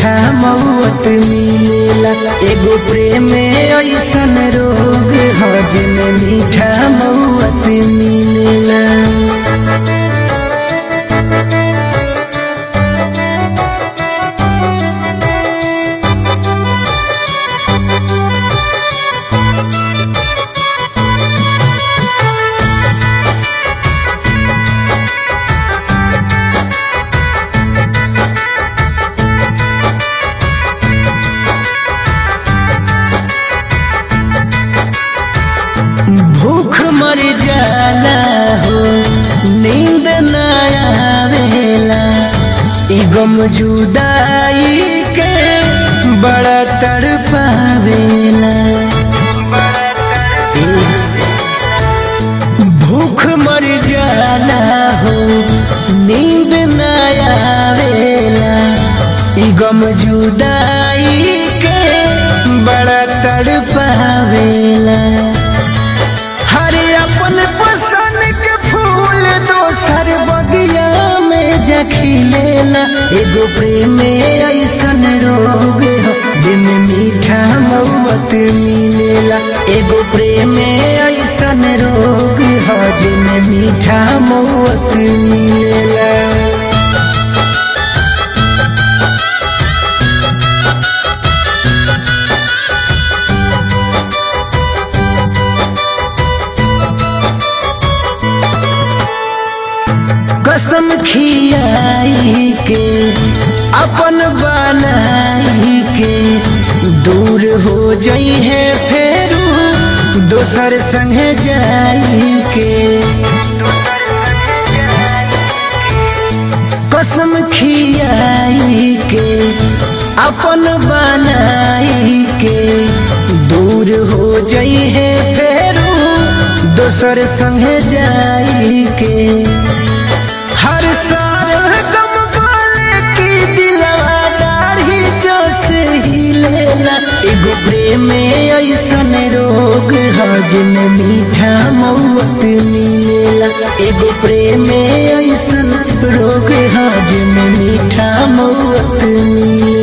मीठा मौत मिलेला एगो प्रेम ऐसन रोग ह जिमे मीठा मौत मिलेला भूख मर जाला हो नींद न आवेला ई गम जुदाई के बड़ा तड़पावेला भूख मर जाला हो नींद न आवेला ई गम जुदाई के बड़ा तड़पावेला हरे अपन पसंद के फूल दोसर बगिया में जखिलेला एगो प्रेम ऐसन रोग हो जिनमें मीठा मौत मिलेला एगो प्रेम ऐसन रोग हो जिनमें मीठा मौत मिलेला कसम खियाई के अपन बनाई के दूर हो जाई है फेरू दोसर संगे जाई के कसम खियाई के अपन बनाई के दूर हो जाई है फेरू दोसर संगे जाई के हर साल गम वाले की दिलवा दाढ़ी जो से ही लेला एगो प्रेम ऐसन रोग ह जिनमें मीठा मौत मिलेला एगो प्रेम ऐसन रोग ह जिनमें मीठा मौत मिलेला